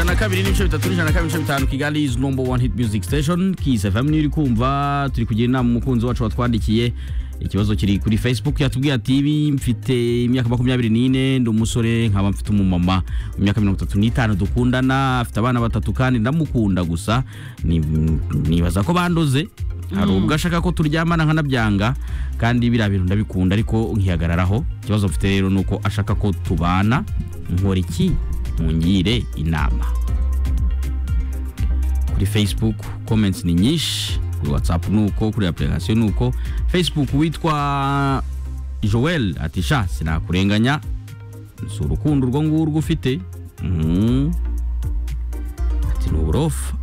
na kabiri n'ibice bitatu n'ijana na kabiri n'ibice bitanu kigali is number one hit music station kisi fm niyo uri kumva turi kugira inama umukunzi wacu watwandikiye ikibazo kiri kuri facebook yatubwiye ati ibi mfite imyaka makumyabiri n'ine ndi umusore nkaba mfite umumama imyaka mirongo itatu n'itanu dukundana afite abana batatu kandi ndamukunda gusa ni- nibaza ko bandoze hari ubwo ashaka ko turyamana nkanabyanga kandi biriya bintu ndabikunda ariko nkihagararaho ikibazo mfite rero ni uko ashaka ko tubana nkora iki mungire inama kuri facebook comments ni nyinshi kuri whatsapp ni uko kuri application ni uko facebook witwa joel ati sha sinakurenganya si urukundo urwo ngurwo ufite Mhm. ati ni uburofa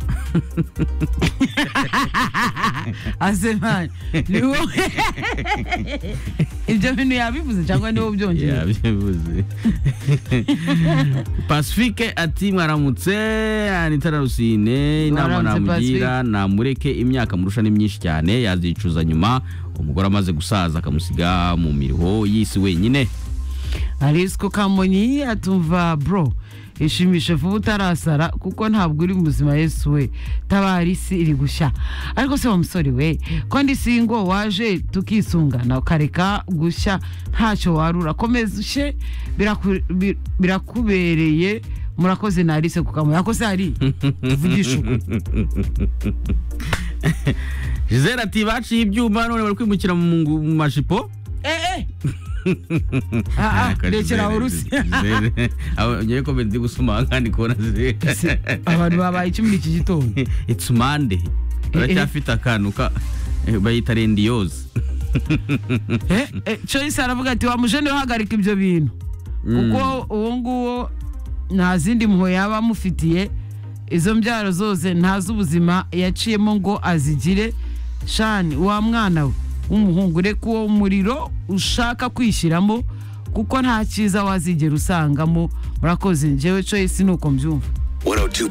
asemani ni wowe ibyo bintu yabivuze cyangwa ni wowe byongeye yabyibuze pacifique ati mwaramutse anitara rusine inama Mwaramutse, namugira namureke imyaka murusha ni myinshi cyane yazicuza nyuma umugore amaze gusaza akamusiga mu miruho y'isi wenyine arisiko kamonyi atumva bro ishimishe vuba utarasara kuko ntabwo uri muzima yesu we tabara isi iri gushya ariko se wa musore we ko ndi singo waje tukisungana ukareka gushya ntacyo warura komeza ushe biraku- bi- birakubereye murakoze na arise kukamuye ako se hari tuvugisha ukuri gisele ati baciye ibyuma none bari kwimukira mu ngu- mu majipo eh ah ah rekera aho rusi ngewe ko ndi gusoma kandi kubona ze Se, abantu babaye icyo muri iki gitondo it's monday baracyafite akantu ka bayita rendiyoze Eh, eh, Choice aravuga ati wa mujene uhagarika ibyo bintu kuko uwo nguwo nta zindi mpuhwe yaba amufitiye izo mbyaro zose nta z'ubuzima yaciyemo ngo azigire shani wa mwana we w'umuhungu reka uwo muriro ushaka kwishyiramo kuko nta cyiza wazigera usangamo murakoze njyewe Choice ni uko mbyumva 102.9